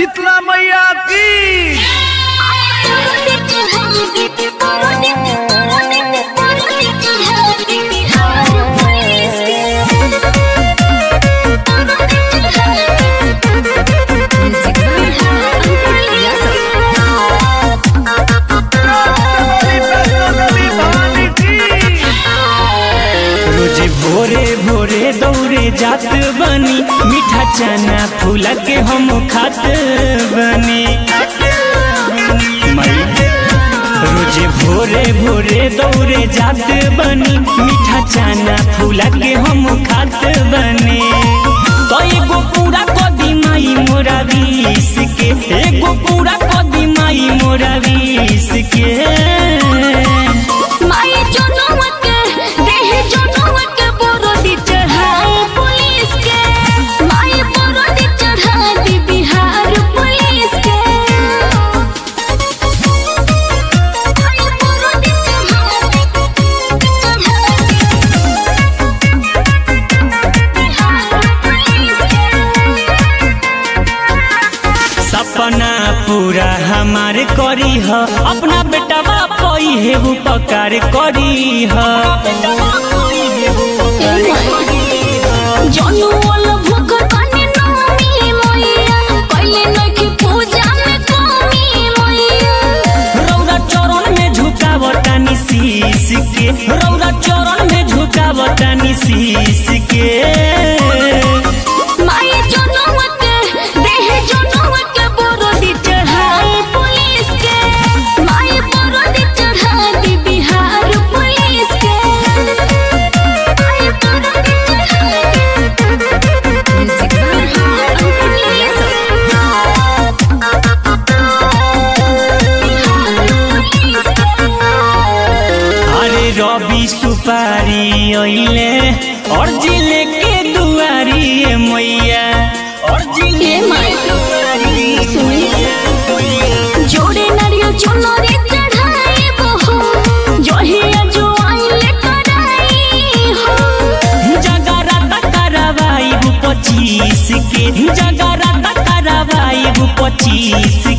शीतला मैया की भवानी की रोज भोरे भोरे दौड़े जात बनी मीठा चना फूला के हम खात बनी मई रोज भोरे भोरे दौड़े जात बनी मीठा चना फूला के हम खात बनी तो एगो पूरा कदी माई मोरा बीस के एगो पूरा कदी माई मोरा बीस के बिहार पुलिस के सपना पूरा हमार करी ह अपना बेटा पई है उपकार करी ह जनु वाला भूख तने नामी मोइया कइले नखी पूजा में कमी मोइया रौरा चरण में झुकावतानी शीश के रौरा चरण में झुकावतानी शीश के माई जनुआ के देह जनुआ के बरोदी चढ़ाई पुलिस के माई बरोदी चढ़ाई बिहार पुलिस के माई बरोदी चढ़ाई बिहार पुलिस अरे रवि सुपारी अइले और जिले के दुआरी ए मैया और जिले ए माई सुनी जोड़े नारियल चुनरी चढ़ाई बहो जहिया जो आइले कराई हो जगराता करवाई पच्चीस के जगराता करवाई पच्चीस